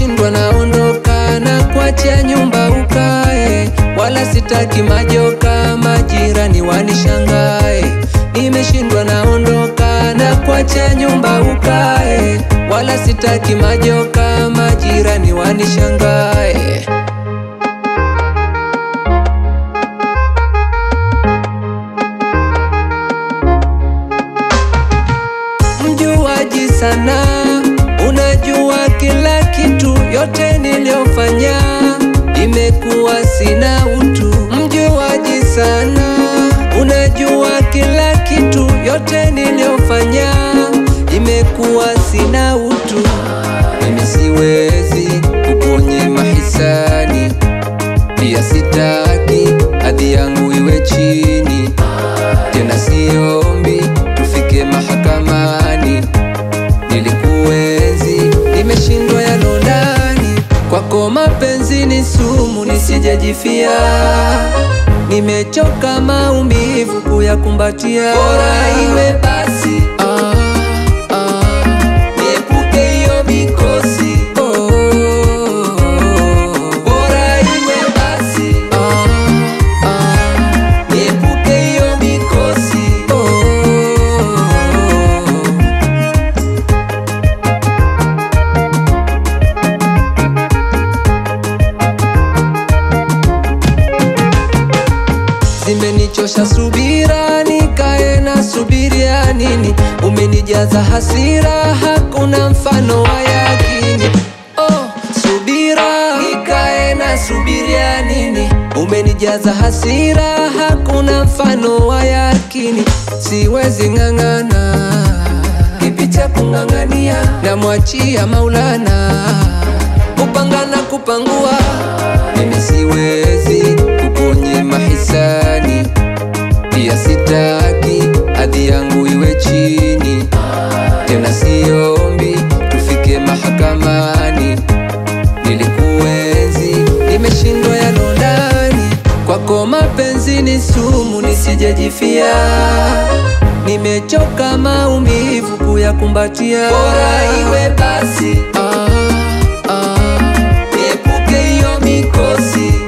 nimeshindwa naondoka na kuachia nyumba ukae, wala sitaki majoka, majirani wanishangae. Nimeshindwa naondoka na kuachia nyumba ukae, wala sitaki majoka, majirani wanishangae. Mjuaji sana, unajua kila kitu, yote niliyofanya imekuwa sina utu. Mjuaji sana, unajua kila kitu, yote niliyofanya imekuwa sina utu. Mimi siwezi kuponyema hisani, pia sitaki hadhi yangu iwe chini tena siombi tufike mahakamani. Nilikuenzi, nimeshindwa yalo ndani. Kwako mapenzi ni sumu, nisijejifia. Nimechoka maumivu kuyakumbatia, bora iwe basi. Ah, ah, niepuke hiyo mikosi. Oh, bora iwe basi. Ah, ah, niepuke hiyo mikosi. Oh, zimenichosha subira, nikae na subiria nini? Umenijaza hasira, hakuna mfano wa yakini. Oh, subira, nikae na subiria nini? Umenijaza hasira, hakuna mfano wa yakini. Siwezi ng'ang'ana, kipi cha kung'ang'ania? Namwachia Maulana kupanga na kupangua. Mimi siwezi kuponyema hisani, pia sitaki hadhi yangu iwe chini, tena siombi tufike mahakamani. Nilikuenzi, nimeshindwa yalo ndani. Kwako mapenzi ni sumu, nisijejifia. Nimechoka maumivu kuyakumbatia, bora iwe basi. Ah, ah, niepuke hiyo mikosi.